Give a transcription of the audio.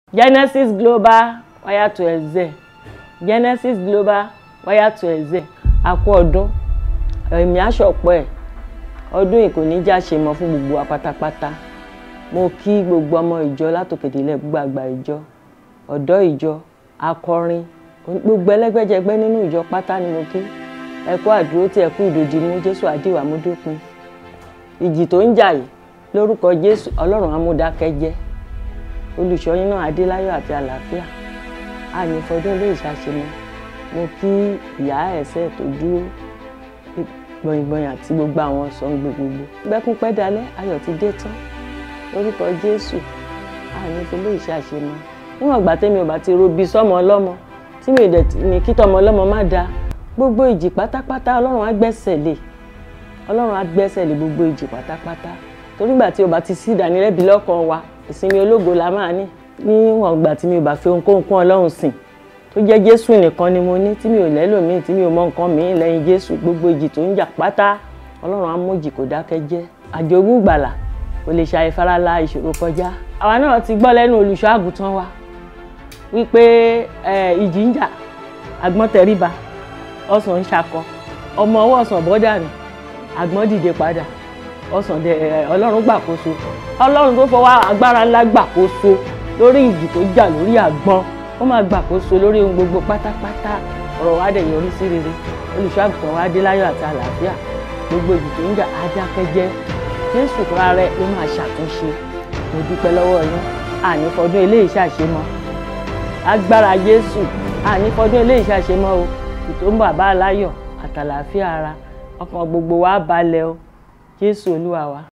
Genesis Global wire to excel Genesis Global wire to excel a kú ọdún èmi àṣọpọ̀ ẹ̀ ọdún yìí kò ní já ṣe mọ́ fún gbogbo wa pátápátá mo kí gbogbo ọmọ ìjọ látòkèdélẹ̀ gbogbo àgbà ìjọ ọ̀dọ́ ìjọ akọrin gbogbo ẹlẹ́gbẹ́jẹgbẹ́ nínú ìjọ pátá ni mo kí ẹ kú àdúró tí ẹ kú ìdòdì mú Jésù àdìwà mú dópin ìjì tó ń jà yìí lórúkọ Jésù Ọlọ́run amúdákẹ́jẹ́ olùṣọ́yìn náà adéláyọ̀ àti àlàáfíà àní fọdún ilé ìṣàṣemọ mo kí ìyá ẹ̀sẹ̀ tó dúró gbọ̀ngbọ̀n àti gbogbo àwọn sọ̀ǹgbò gbogbo gbẹ́kún pẹ́ dalẹ́ ayọ̀ ti dé tán lórúkọ Jésù àní fọlé ìṣàṣemọ níwọ̀n ìgbà tẹ́mi ò bá ti robi sọ́mọ ọlọ́mọ tí mi ò dẹ̀ ní kí tọmọ ọlọ́mọ má da gbogbo ìjì pátápátá Ọlọ́run á gbẹ́sẹ̀ lé Ọlọ́run á gbẹ́sẹ̀ lé gbogbo ìjì pátápátá torí ìgbà tí o bá ti sí ìdánilẹ́bi lọ́kàn wa ìsinmi ológo la máa ní níwọ̀n ìgbà tí mi ò bá fi ohunkóhun kún Ọlọ́run sìn tó jẹ́ Jésù nìkan ni mo ní tí mi ò lẹ́lòmíì tí mi ò mọ nǹkan míì lẹ́yìn Jésù gbogbo ìjì tó ń jà pátá Ọlọ́run á mú ìjì kó dákẹ́ jẹ́ àjogún ìgbàlà kò lè ṣàì farala ìṣòro kọjá àwa náà ti gbọ́ lẹ́nu olùṣọ́ àgùntàn wa wípé ìjì ń jà àgbọ̀n tẹríba ọ̀sán ń ṣakọ ọmọ ọwọ́ ọ̀sán bọ́dà ni àgbọ̀n dìde padà ọ̀sán dẹ ọlọ́run gbàkóso ọlọ́run tó fọwọ́ agbára ńlá gbàkóso lórí ìjì tó jà lórí àgbọn ó máa gbàkóso lórí ohun gbogbo pátápátá ọ̀rọ̀ wa dẹ̀ yọrí sí rere olùṣọ́ àgùntàn wa dé láyọ̀ àti àlàáfíà gbogbo ìjì tó ń jà adákẹ́jẹ́ jésù fúnra rẹ̀ ló máa ṣàtúnṣe mo dúpẹ́ lọ́wọ́ yín àní fọdún eléyìí ṣàṣemọ́ agbára jésù àní fọdún eléyìí ṣàṣemọ́ o ìtò ń bàbá aláyọ̀ àtàlàáfíà ara ọkàn gbogbo wa balẹ̀ o jésù olúwa wa.